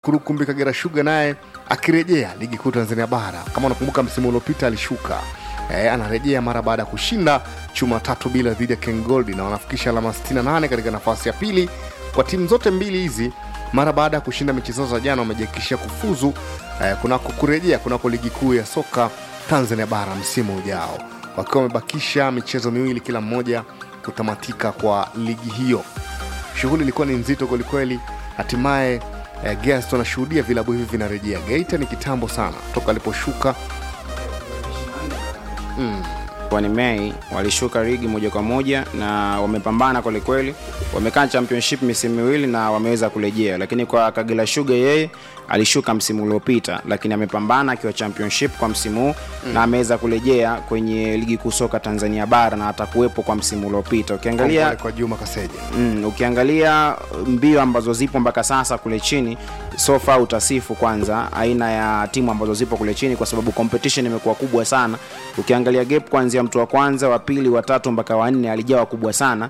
Kurukumbi Kagera Sugar naye akirejea ligi kuu Tanzania bara. Kama unakumbuka msimu uliopita alishuka e, anarejea mara baada ya kushinda chuma tatu bila dhidi ya Ken Gold na wanafikisha alama 68 katika nafasi ya pili kwa timu zote mbili hizi. Mara baada ya kushinda mechi zao za jana, wamejihakikishia kufuzu e, kunako kurejea kunako ligi kuu ya soka Tanzania bara msimu ujao, wakiwa wamebakisha michezo miwili kila mmoja kutamatika kwa ligi hiyo. Shughuli ilikuwa ni nzito kwelikweli, hatimaye eh, Gears wanashuhudia vilabu hivi vinarejea. Geita ni kitambo sana toka aliposhuka kwani Mei walishuka ligi moja kwa moja na wamepambana kwelikweli, wamekaa championship misimu miwili na wameweza kurejea. Lakini kwa Kagera Sugar yeye alishuka msimu uliopita, lakini amepambana akiwa championship kwa msimu huu na ameweza kurejea kwenye ligi kuu soka Tanzania bara na atakuwepo kwa msimu uliopita. Ukiangalia Kongole kwa Juma Kaseja. Mm, ukiangalia mbio ambazo zipo mpaka sasa kule chini so far utasifu kwanza aina ya timu ambazo zipo kule chini kwa sababu competition imekuwa kubwa sana ukiangalia gap kuanzia mtu wa kwanza wa pili wa tatu mpaka wa nne alijawa kubwa sana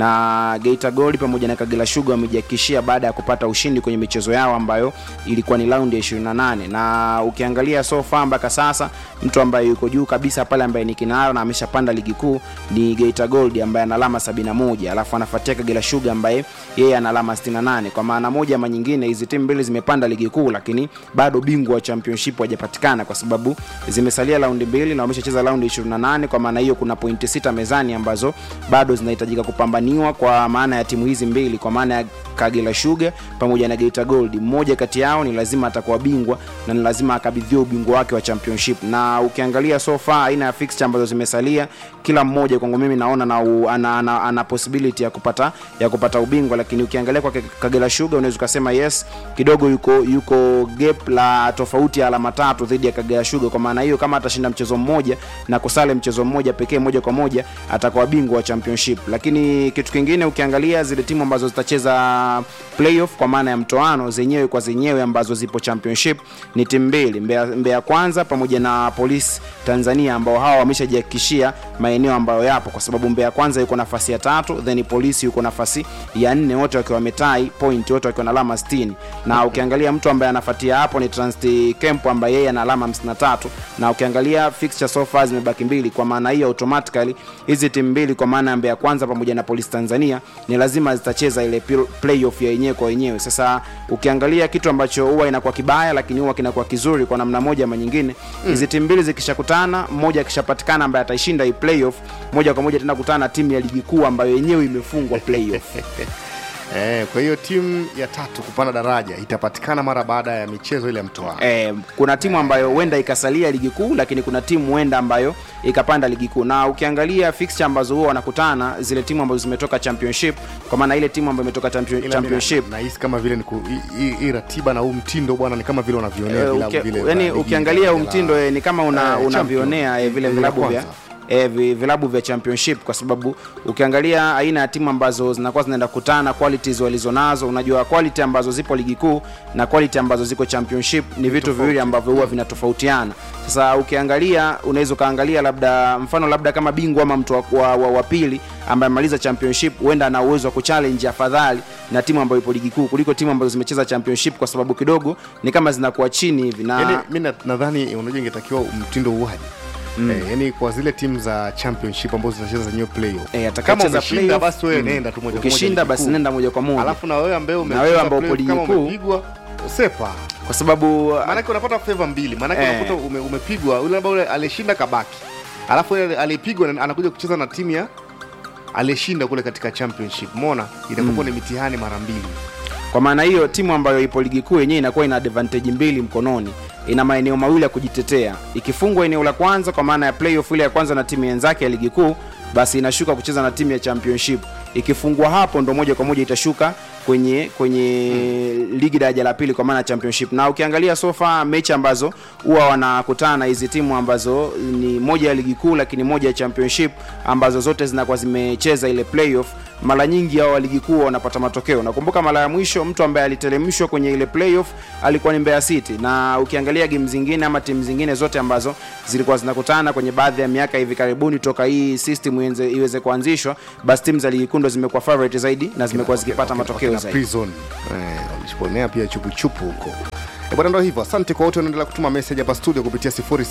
na Geita Gold pamoja na Kagera Sugar wamejihakikishia baada ya kupata ushindi kwenye michezo yao ambayo ilikuwa ni raundi ya 28 na ukiangalia so far mpaka sasa mtu ambaye yuko juu kabisa pale ambaye ni kinara na ameshapanda ligi kuu ni Geita Gold ambaye ana alama 71 alafu anafuatia Kagera Sugar ambaye yeye ana alama 68 kwa maana moja ama nyingine hizi timu mbili zimepanda ligi kuu lakini bado bingwa wa championship hajapatikana kwa sababu zimesalia raundi mbili na wameshacheza raundi 28 kwa maana hiyo kuna pointi sita mezani ambazo bado zinahitajika kupambaniwa kwa maana ya timu hizi mbili kwa maana ya Kagera Sugar pamoja na Geita Gold mmoja kati yao ni lazima atakuwa bingwa na ni lazima akabidhiwe ubingwa wake wa championship na ukiangalia so far aina ya fixture ambazo zimesalia kila mmoja kwangu mimi naona na u, ana, ana, ana possibility ya kupata ya kupata ubingwa lakini ukiangalia kwa Kagera Sugar unaweza ukasema yes kidogo yuko yuko gap la tofauti ya alama tatu dhidi ya Kagera Sugar kwa maana hiyo kama atashinda mchezo mmoja na kusale mchezo mmoja pekee moja kwa moja atakuwa bingwa wa championship lakini kitu kingine ukiangalia zile timu ambazo zitacheza playoff kwa maana ya mtoano zenyewe kwa zenyewe ambazo zipo championship ni timu mbili Mbeya, Mbeya kwanza pamoja na Police Tanzania ambao hawa wameshajihakikishia maeneo ambayo yapo kwa sababu Mbeya kwanza yuko nafasi ya tatu then Polisi yuko nafasi ya nne wote wakiwa wametai point wote wakiwa na alama 60 na ukiangalia mtu ambaye anafuatia hapo ni Transit Camp ambaye yeye ana alama 53 na ukiangalia fixture so far zimebaki mbili kwa maana hiyo automatically hizi timu mbili kwa maana ya Mbeya kwanza pamoja na Police Tanzania ni lazima zitacheza ile pil- playoff ya yenyewe kwa wenyewe sasa ukiangalia kitu ambacho huwa inakuwa kibaya lakini huwa kinakuwa kizuri kwa namna moja ama nyingine hizi timu mbili zikishakutana mmoja akishapatikana ambaye ataishinda hii playoff moja kwa moja tena kutana na timu ya ligi kuu ambayo yenyewe imefungwa playoff Eh, kwa hiyo timu ya tatu kupanda daraja itapatikana mara baada ya michezo ile ya mtoano. eh, kuna timu ambayo huenda ikasalia ligi kuu lakini kuna timu huenda ambayo ikapanda ligi kuu na ukiangalia fixture ambazo huwa wanakutana zile timu ambazo zimetoka championship kwa maana ile timu ambayo imetoka champion, Ila championship mimi na- nahisi kama vile ni ku- hii- hii- hii ratiba na huu mtindo bwana ni kama vile unavionea Eh, vilabu uki- vile vya yani ligi ukiangalia ya- huu mtindo eh, ni kama una, Eh, unavionea champion. eh, vile Ligi ya vilabu vya kwanza. eh, vi- vilabu vya championship kwa sababu ukiangalia aina ya timu ambazo zinakuwa zinaenda kukutana qualities walizonazo unajua quality ambazo zipo ligi kuu na quality ambazo ziko championship ni vitu viwili ambavyo huwa vinatofautiana sasa ukiangalia unaweza ukaangalia labda mfano labda kama bingwa ama mtu wa, wa, wa, wa pili ambaye amaliza championship huenda ana uwezo wa kuchallenge afadhali na timu ambayo ipo ligi kuu kuliko timu ambazo zimecheza championship kwa sababu kidogo ni kama zinakuwa chini hivi na Yaani mi na- nadhani unajua ingetakiwa mtindo uwaje mm. eh, yani kwa zile timu za championship ambazo zinacheza zenyewe playoff Eh, kama atakayecheza umeshinda playoff, basi wewe mm. nenda tu moja kwa moja ukishinda ligi basi kuu. nenda moja kwa moja alafu na wewe ambaye Na wewe ambao upo umecheza ligi playoff, kama kuu. umepigwa sepa kwa sababu maanake unapata favor mbili maanake Eh. unakuta ume, umepigwa yule labda ule aliyeshinda kabaki alafu yule aliyepigwa na- anakuja kucheza na timu ya aliyeshinda kule katika championship mona itakuwa ni mitihani mara mbili kwa maana hiyo timu ambayo ipo ligi kuu yenyewe inakuwa ina advantage mbili mkononi ina maeneo mawili ya kujitetea ikifungwa eneo la kwanza kwa maana ya playoff ile ya kwanza na timu wenzake ya ligi kuu basi inashuka kucheza na timu ya championship ikifungwa hapo ndo moja kwa moja itashuka kwenye kwenye mm. ligi daraja la pili kwa maana ya championship na ukiangalia sofa mechi ambazo huwa wanakutana na hizi timu ambazo ni moja ya ligi kuu lakini moja ya championship ambazo zote zinakuwa zimecheza ile playoff mara nyingi hao wa ligi kuu wanapata matokeo nakumbuka mara ya mwisho mtu ambaye aliteremshwa kwenye ile playoff alikuwa ni Mbeya City na ukiangalia game zingine ama timu zingine zote ambazo zilikuwa zinakutana kwenye baadhi ya miaka hivi karibuni toka hii system iweze, iweze kuanzishwa basi timu za ligi kuu ndo zimekuwa favorite zaidi na zimekuwa zikipata matokeo juu na zaidi. prison eh, walishiponea pia chupuchupu huko Eh, bwana ndo hivyo asante kwa wote wanaendelea kutuma message hapa studio kupitia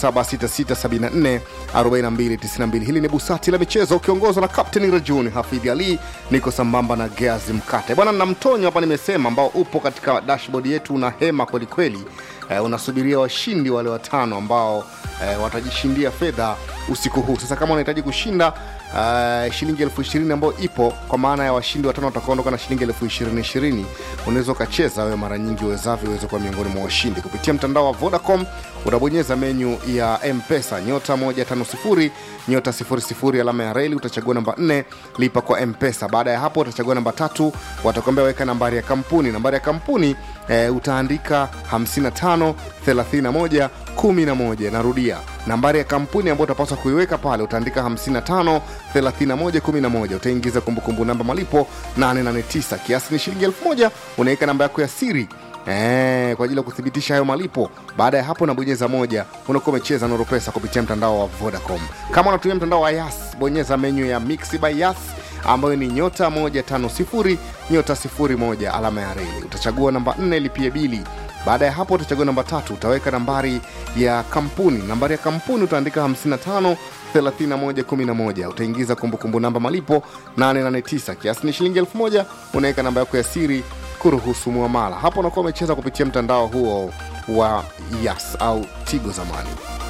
0766744292 hili ni busati la michezo ukiongozwa na captain rajuni hafidhi ali niko sambamba na geazi mkate bwana na mtonyo hapa nimesema ambao upo katika dashboard yetu una hema kwelikweli eh, unasubiria washindi wale watano ambao eh, watajishindia fedha usiku huu sasa kama unahitaji kushinda uh, shilingi elfu ishirini ambayo ipo kwa maana ya washindi watano watakaondoka na shilingi elfu ishirini ishirini unaweza ukacheza wewe mara nyingi uwezavyo uweze kuwa miongoni mwa washindi kupitia mtandao wa vodacom unabonyeza menyu ya mpesa nyota 150 nyota 00 alama ya reli utachagua namba 4 lipa kwa mpesa baada ya hapo utachagua namba tatu watakwambia weka nambari ya kampuni nambari ya kampuni eh, utaandika 55 31 11 narudia nambari ya kampuni ambayo utapaswa kuiweka pale utaandika 55 31 11 utaingiza kumbukumbu namba malipo 889 kiasi ni shilingi 1000 unaweka namba yako ya siri Eh, kwa ajili ya kuthibitisha hayo malipo baada ya hapo unabonyeza moja unakuwa umecheza noro pesa kupitia mtandao wa vodacom kama unatumia mtandao wa yas bonyeza menyu ya mix by yas ambayo ni nyota 150 nyota 01 alama ya reli utachagua namba 4 lipie bili baada ya hapo utachagua namba tatu utaweka nambari ya kampuni nambari ya kampuni utaandika 55 3111 utaingiza kumbukumbu namba malipo 889 kiasi ni shilingi 1000 unaweka namba yako ya siri kuruhusu muamala hapo unakuwa umecheza kupitia mtandao huo wa yas au tigo zamani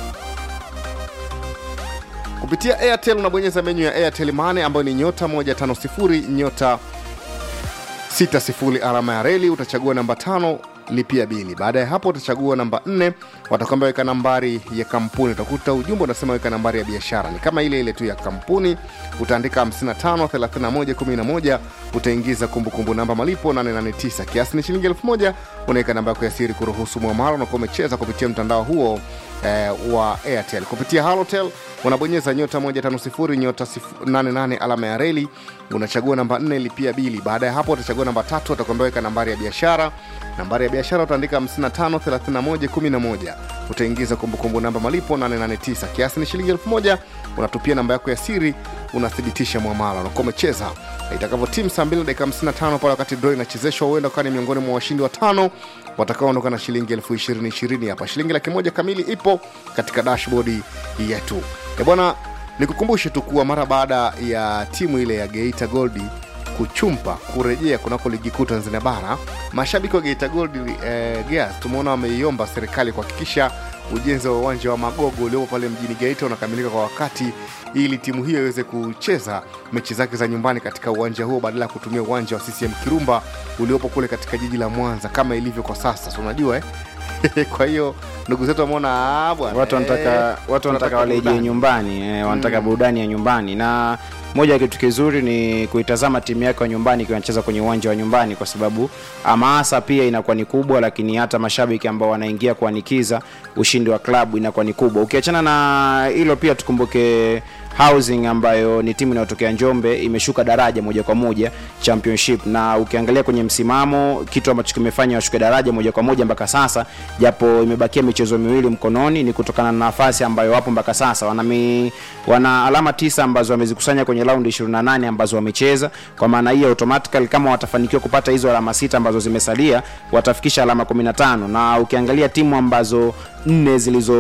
kupitia airtel unabonyeza menyu ya airtel mane ambayo ni nyota 150 nyota 60 alama ya reli utachagua namba tano lipia bili baada ya hapo utachagua namba 4 watakwambia weka nambari ya kampuni utakuta ujumbe unasema weka nambari ya biashara ni kama ile ile tu ya kampuni utaandika 55 31 11 utaingiza kumbukumbu namba malipo 889 kiasi ni shilingi 1000 unaweka namba yako ya siri kuruhusu mwamara unakuwa umecheza kupitia mtandao huo eh, wa airtel kupitia halotel unabonyeza nyota 150 nyota 88 alama ya reli unachagua namba 4 lipia bili baada ya hapo utachagua namba tatu utakwambia weka nambari ya biashara nambari ya biashara utaandika 55 31 11 utaingiza kumbukumbu namba malipo 889 kiasi ni shilingi 1000 unatupia namba yako ya siri unathibitisha mwamala unakuwa umecheza itakavyo timu saa 2 dakika 55 pale wakati draw inachezeshwa huenda ukawa ni miongoni mwa washindi watano watakaoondoka na shilingi elfu ishirini ishirini hapa shilingi laki moja kamili ipo katika dashbodi yetu E bwana nikukumbushe tu kuwa mara baada ya timu ile ya geita goldi kuchumpa kurejea kunako ligi kuu tanzania bara mashabiki wa geita gold eh, gears tumeona wameiomba serikali kuhakikisha ujenzi wa uwanja wa magogo uliopo pale mjini geita unakamilika kwa wakati ili timu hiyo iweze kucheza mechi zake za nyumbani katika uwanja huo badala ya kutumia uwanja wa ccm kirumba uliopo kule katika jiji la mwanza kama ilivyo kwa sasa so unajua eh? kwa hiyo ndugu zetu wameona "Ah, bwana watu wanataka eh, watu wanataka tunataka warejee burudani." nyumbani eh, wanataka burudani ya nyumbani na moja ya kitu kizuri ni kuitazama timu yako ya nyumbani ikiwa inacheza kwenye uwanja wa nyumbani kwa sababu hamasa pia inakuwa ni kubwa lakini hata mashabiki ambao wanaingia kuanikiza ushindi wa klabu inakuwa ni kubwa ukiachana na hilo pia tukumbuke housing ambayo ni timu inayotokea njombe imeshuka daraja moja kwa moja championship na ukiangalia kwenye msimamo kitu ambacho kimefanya washuke daraja moja kwa moja mpaka sasa japo imebakia michezo miwili mkononi ni kutokana na nafasi ambayo wapo mpaka sasa wana, mi, wana alama tisa ambazo wamezikusanya kwenye raundi 28 ambazo wamecheza kwa maana hiyo automatically kama watafanikiwa kupata hizo alama sita ambazo zimesalia watafikisha alama 15 na ukiangalia timu ambazo nne zilizo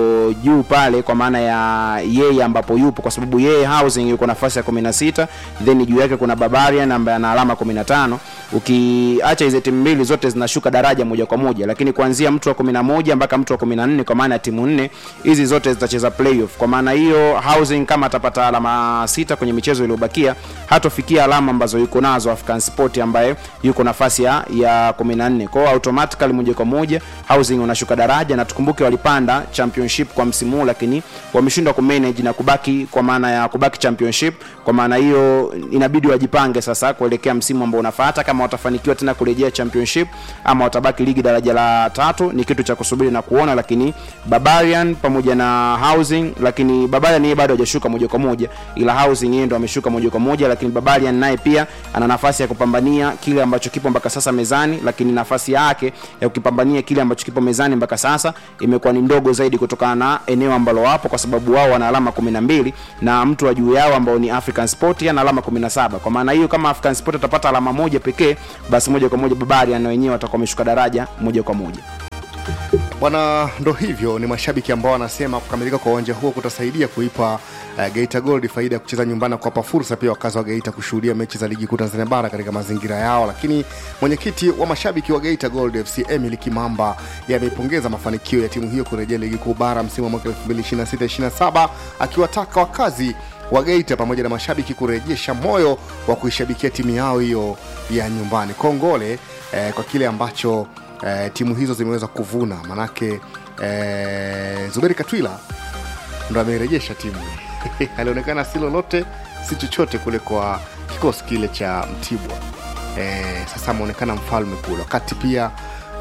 juu pale kwa maana ya yeye ambapo yupo kwa sababu yeye housing yuko nafasi ya 16 then juu yake kuna barbarian ambaye ana alama 15 ukiacha hizi timu mbili zote zinashuka daraja moja kwa moja lakini kuanzia mtu wa 11 mpaka mtu wa 14 kwa maana ya timu nne hizi zote zitacheza playoff kwa maana hiyo housing kama atapata alama sita kwenye michezo iliyobakia hatofikia alama ambazo yuko nazo african sport ambaye yuko nafasi ya, ya 14 kwao automatically moja kwa moja housing unashuka daraja na tukumbuke walipanda championship kwa msimu huu lakini wameshindwa kumanage na kubaki kwa maana ya kubaki championship kwa maana hiyo inabidi wajipange sasa kuelekea msimu ambao unafuata kama watafanikiwa tena kurejea championship ama watabaki ligi daraja la tatu ni kitu cha kusubiri na kuona lakini barbarian pamoja na housing lakini barbarian yeye bado hajashuka moja kwa moja ila housing yeye ndo ameshuka moja kwa moja lakini barbarian naye pia ana nafasi ya kupambania kile ambacho kipo mpaka sasa mezani lakini nafasi yake ya kukipambania kile ambacho kipo mezani mpaka sasa imekuwa ni ndogo zaidi kutokana na eneo ambalo wapo kwa sababu wao wana alama 12 na mtu wa juu yao ambao ni African Sport ana alama 17 kwa maana hiyo kama African Sport atapata alama moja pekee basi moja kwa moja Barbarian na wenyewe watakuwa wameshuka daraja moja kwa moja bwana ndo hivyo ni mashabiki ambao wanasema kukamilika kwa uwanja huo kutasaidia kuipa uh, geita gold faida ya kucheza nyumbani na kuwapa fursa pia wakazi wa geita kushuhudia mechi za ligi kuu tanzania bara katika mazingira yao lakini mwenyekiti wa mashabiki wa geita gold fc emily kimamba yameipongeza mafanikio ya timu hiyo kurejea ligi kuu bara msimu wa mwaka 2026-27 akiwataka wakazi wa geita pamoja na mashabiki kurejesha moyo wa kuishabikia timu yao hiyo ya nyumbani kongole eh, kwa kile ambacho eh, timu hizo zimeweza kuvuna manake eh, zuberi katwila ndo amerejesha timu alionekana si lolote si chochote kule kwa kikosi kile cha mtibwa eh, sasa ameonekana mfalme kule wakati pia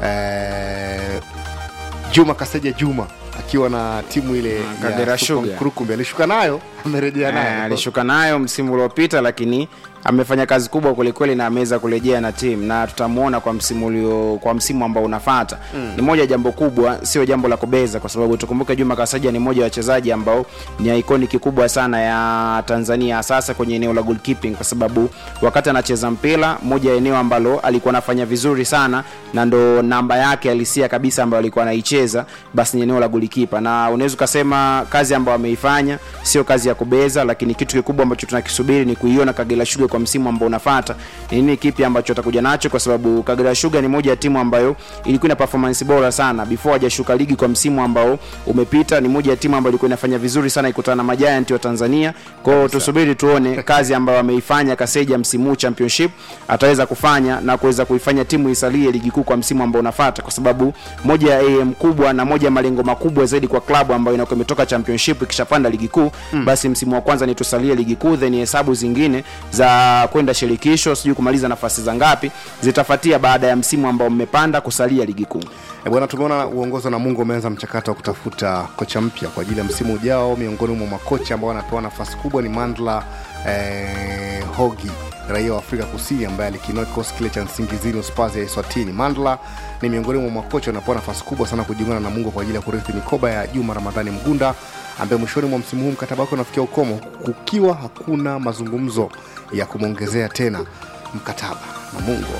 eh, juma kaseja juma akiwa na timu ile Ah, Kagera ya Super Sugar. Mkurukumbi alishuka nayo amerejea Eh, nayo alishuka nayo msimu uliopita lakini amefanya kazi kubwa kwelikweli na ameweza kurejea na timu na tutamuona kwa msimu ulio kwa msimu ambao unafata mm. ni moja ya jambo kubwa sio jambo la kubeza kwa sababu tukumbuke juma kasaja ni mmoja wa wachezaji ambao ni ikoniki kubwa sana ya tanzania sasa kwenye eneo la goalkeeping kwa sababu wakati anacheza mpira moja ya eneo ambalo alikuwa anafanya vizuri sana na ndo namba yake halisia kabisa ambayo alikuwa anaicheza basi ni eneo la golikipa na unaweza ukasema kazi ambayo ameifanya sio kazi ya kubeza lakini kitu kikubwa ambacho tunakisubiri ni kuiona kagera shuga kwa msimu ambao unafata ni nini kipi ambacho atakuja nacho kwa sababu kagera shuga ni moja ya timu ambayo ilikuwa ina performance bora sana before hajashuka ligi kwa msimu ambao umepita ni moja ya timu ambayo ilikuwa inafanya vizuri sana ikutana na majiant wa tanzania kwao tusubiri tuone kazi ambayo ameifanya kaseja msimu huu championship ataweza kufanya na kuweza kuifanya timu isalie ligi kuu kwa msimu ambao unafata kwa sababu moja ya am kubwa na moja ya malengo makubwa zaidi kwa klabu ambayo inakuwa imetoka championship ikishapanda ligi kuu mm. basi msimu wa kwanza ni tusalie ligi kuu then hesabu zingine za kwenda shirikisho sijui kumaliza nafasi za ngapi zitafatia baada ya msimu ambao mmepanda kusalia ligi kuu E bwana, tumeona uongozi wa Namungo umeanza mchakato wa kutafuta kocha mpya kwa ajili ya msimu ujao. Miongoni mwa makocha ambao wanapewa nafasi kubwa ni Mandla eh, Hogi, raia wa Afrika Kusini ambaye alikinoa kikosi kile cha Nsingizini Spurs ya Eswatini. Mandla ni miongoni mwa makocha wanapewa nafasi kubwa sana kujiunga na Namungo kwa ajili ya kurithi mikoba ya Juma Ramadhani Mgunda ambaye mwishoni mwa msimu huu mkataba wake unafikia ukomo, kukiwa hakuna mazungumzo ya kumwongezea tena mkataba Namungo.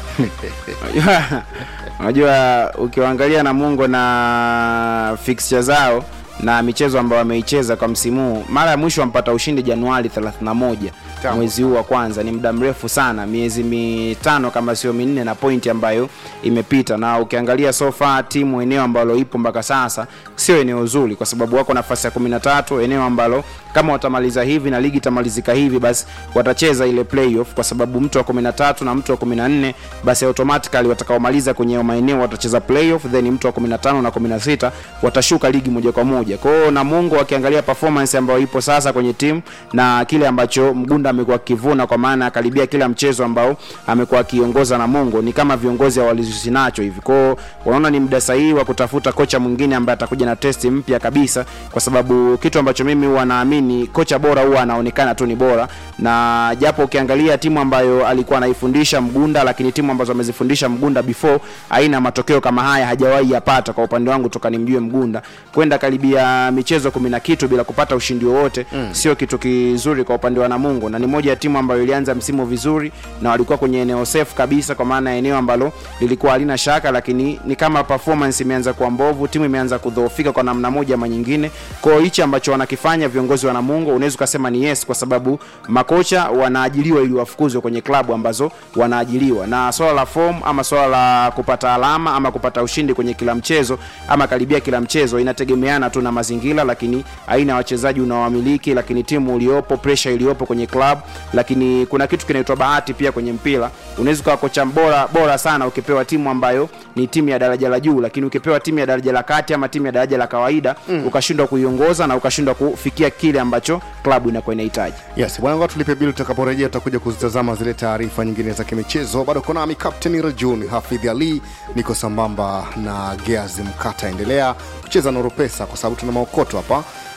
Unajua- unajua ukiwaangalia namungo na fixture zao na michezo ambayo wameicheza kwa msimu huu mara ya mwisho wampata ushindi januari 31 Tangu. mwezi huu wa kwanza ni muda mrefu sana miezi mitano kama sio minne na pointi ambayo imepita na ukiangalia so far timu eneo ambalo ipo mpaka sasa sio eneo zuri kwa sababu wako nafasi ya 13 eneo ambalo kama watamaliza hivi na ligi itamalizika hivi basi watacheza ile playoff kwa sababu mtu wa 13 na mtu wa 14 basi automatically watakaomaliza kwenye hayo maeneo watacheza playoff then mtu wa 15 na 16 watashuka ligi moja kwa moja kwa hiyo namungo wakiangalia performance ambayo ipo sasa kwenye timu na kile ambacho mgunda amekuwa akivuna kwa maana akaribia kila mchezo ambao amekuwa akiongoza namungo ni kama viongozi hawalizusi nacho hivi kwao wanaona ni muda sahihi wa kutafuta kocha mwingine ambaye atakuja na testi mpya kabisa kwa sababu kitu ambacho mimi huwa naamini kocha bora huwa anaonekana tu ni bora na japo ukiangalia timu ambayo alikuwa anaifundisha mgunda lakini timu ambazo amezifundisha mgunda before aina matokeo kama haya hajawahi yapata kwa upande wangu toka nimjue mgunda kwenda karibia michezo kumi na kitu bila kupata ushindi wowote mm. sio kitu kizuri kwa upande wa namungo na ni moja ya timu ambayo ilianza msimu vizuri na walikuwa kwenye eneo safe kabisa kwa maana ya eneo ambalo lilikuwa halina shaka lakini ni kama performance imeanza kuwa mbovu timu imeanza kudhoofika kwa namna moja ama nyingine kwao hichi ambacho wanakifanya viongozi wa namungo unaweza ukasema ni yes kwa sababu makocha wanaajiliwa ili wafukuzwe kwenye klabu ambazo wanaajiliwa na swala la form ama swala la kupata alama ama kupata ushindi kwenye kila mchezo ama karibia kila mchezo inategemeana tu na mazingira lakini aina ya wachezaji unaowamiliki lakini timu uliopo pressure iliyopo kwenye club lakini kuna kitu kinaitwa bahati pia kwenye mpira unaweza ukawa kocha bora bora sana ukipewa timu ambayo ni timu ya daraja la juu lakini ukipewa timu ya daraja la kati ama timu ya daraja la kawaida mm. ukashindwa kuiongoza na ukashindwa kufikia kile ambacho klabu inakuwa inahitaji yes bwana ngoja tulipe bili tutakaporejea tutakuja kuzitazama zile taarifa nyingine za kimichezo bado uko nami kapteni rajun hafidh ali niko sambamba na geazi mkata endelea kucheza noro pesa kwa sababu tuna maokoto hapa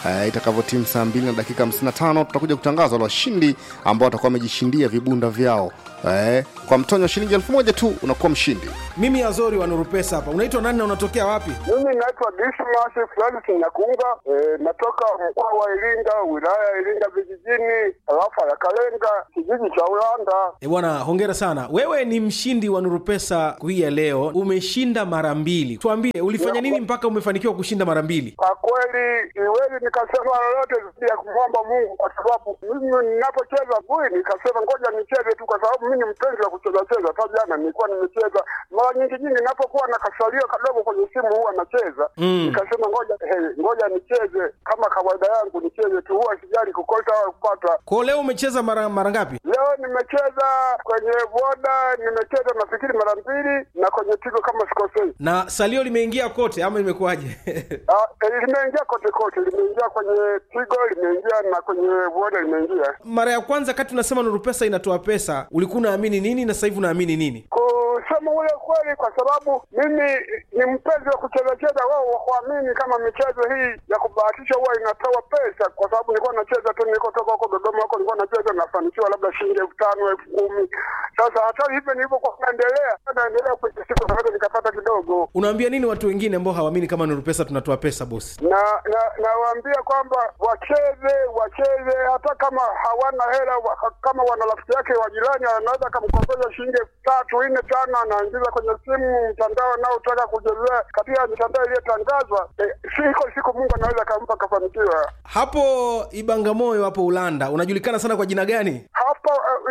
eh, itakavyotimu saa 2 na dakika 55 tutakuja kutangaza wale washindi ambao watakuwa wamejishindia vibunda vyao eh, kwa mtonyo wa shilingi elfu moja tu unakuwa mshindi mimi azori wa nurupesa hapa unaitwa nani na unatokea wapi Mimi naitwa Dismas Francis Nyakunga, e, natoka mkoa wa Iringa, wilaya ya Iringa vijijini, tarafa ya Kalenga, kijiji cha Ulanda. e bwana hongera sana wewe ni mshindi wa nurupesa hii ya leo umeshinda mara mbili tuambie ulifanya nini mpaka umefanikiwa kushinda mara mbili Kwa kweli siwezi nikasema lolote zaidi ya kumwomba Mungu, kwa sababu mimi ninapocheza bui nikasema ngoja nicheze tu, kwa sababu mimi ni mpenzi wa kucheza cheza. Hata jana nilikuwa nimecheza mara nyingi nyingi, ninapokuwa na kasalio kadogo kwenye simu huwa nacheza Mm. nikasema ngoja hey, ngoja nicheze kama kawaida yangu, nicheze tu, huwa sijali kukosa au kupata. kwao leo umecheza mara mara ngapi Leo nimecheza kwenye boda, nimecheza nafikiri mara mbili, na kwenye tigo kama sikosei. na salio limeingia kote ama imekuwaje Ah, eh, limeingia kote kote, limeingia kwenye tigo, limeingia na kwenye boda limeingia. mara ya kwanza kati unasema nurupesa inatoa pesa ulikuwa unaamini nini na sasa hivi unaamini nini Kusema ule kweli, kwa sababu mimi ni mpenzi wa kucheza cheza, wao wakuamini kama michezo hii ya kubahatisha huwa inatoa pesa, kwa sababu nilikuwa nacheza tu, nilikotoka huko Dodoma huko nilikuwa nacheza, nafanikiwa labda shilingi elfu tano elfu kumi Sasa hata hivyo nilivyokuwa naendelea naendelea kwenye siku naweza nikapata kidogo unaambia nini watu wengine ambao hawaamini kama nurupesa tunatoa pesa bosi na na nawaambia kwamba wacheze wacheze, hata kama hawana hela wa, kama wana rafiki yake wa jirani anaweza akamkopesha shilingi elfu tatu nne tano, anaingiza kwenye simu mtandao anaotaka kuchezea katika mitandao iliyotangazwa. E, siko siku Mungu anaweza akampa akafanikiwa. hapo ibangamoyo hapo ulanda unajulikana sana kwa jina gani Hapo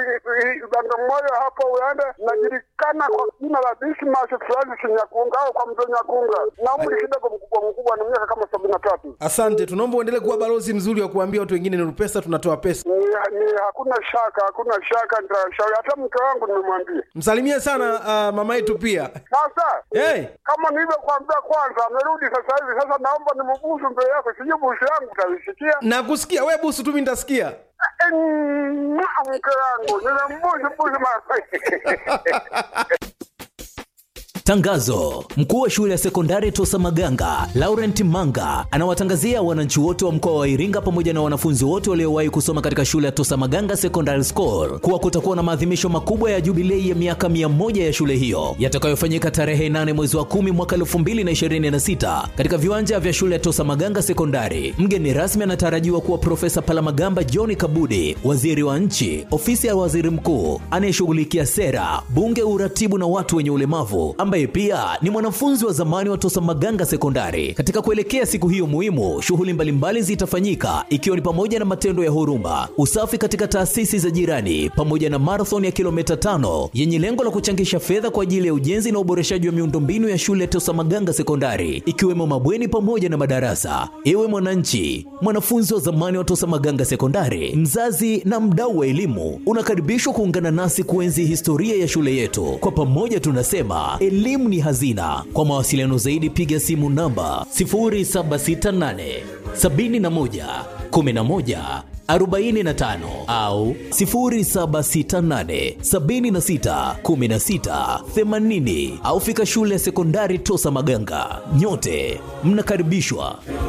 uh, Bagamoyo hapo Uganda najulikana kwa jina la Dismas Francis Nyakunga au kwa mzee Nyakunga, na umri kidogo mkubwa mkubwa, na miaka kama sabini na tatu. asante tunaomba uendelee kuwa balozi mzuri wa kuambia watu wengine nurupesa tunatoa pesa ni, ni hakuna shaka, hakuna shaka, nitashauri hata mke wangu nimemwambia. msalimie sana uh, mama yetu pia Sasa Hey! kama nilivyokuambia kwanza, amerudi sasa hivi. Sasa naomba nimbusu mbele yako, sijui busu yangu utaisikia. na kusikia we busu tu mi nitasikia Eh, mwah, Mke wangu nimembusu busu mara Tangazo: mkuu wa shule ya sekondari Tosa Maganga Laurent Manga anawatangazia wananchi wote wa mkoa wa Iringa pamoja na wanafunzi wote waliowahi kusoma katika shule ya Tosa Maganga Secondary School kuwa kutakuwa na maadhimisho makubwa ya jubilei ya miaka 100 ya shule hiyo yatakayofanyika tarehe 8 mwezi wa 10 mwaka 2026 katika viwanja vya shule ya Tosa Maganga Sekondari. Mgeni rasmi anatarajiwa kuwa Profesa Palamagamba John Kabudi, waziri wa nchi, ofisi ya waziri mkuu anayeshughulikia sera, bunge, uratibu na watu wenye ulemavu ambaye pia ni mwanafunzi wa zamani wa Tosa Maganga Sekondari. Katika kuelekea siku hiyo muhimu, shughuli mbalimbali zitafanyika ikiwa ni pamoja na matendo ya huruma, usafi katika taasisi za jirani, pamoja na marathon ya kilomita tano yenye lengo la kuchangisha fedha kwa ajili ya ujenzi na uboreshaji wa miundombinu ya shule ya Tosa Maganga Sekondari, ikiwemo mabweni pamoja na madarasa. Ewe mwananchi, mwanafunzi wa zamani wa Tosa Maganga Sekondari, mzazi na mdau wa elimu, unakaribishwa kuungana nasi kuenzi historia ya shule yetu. Kwa pamoja tunasema elimu ni hazina. Kwa mawasiliano zaidi piga simu namba 0768 71 11 45 au 0768 76 16 80 au fika shule ya sekondari Tosa Maganga. Nyote mnakaribishwa.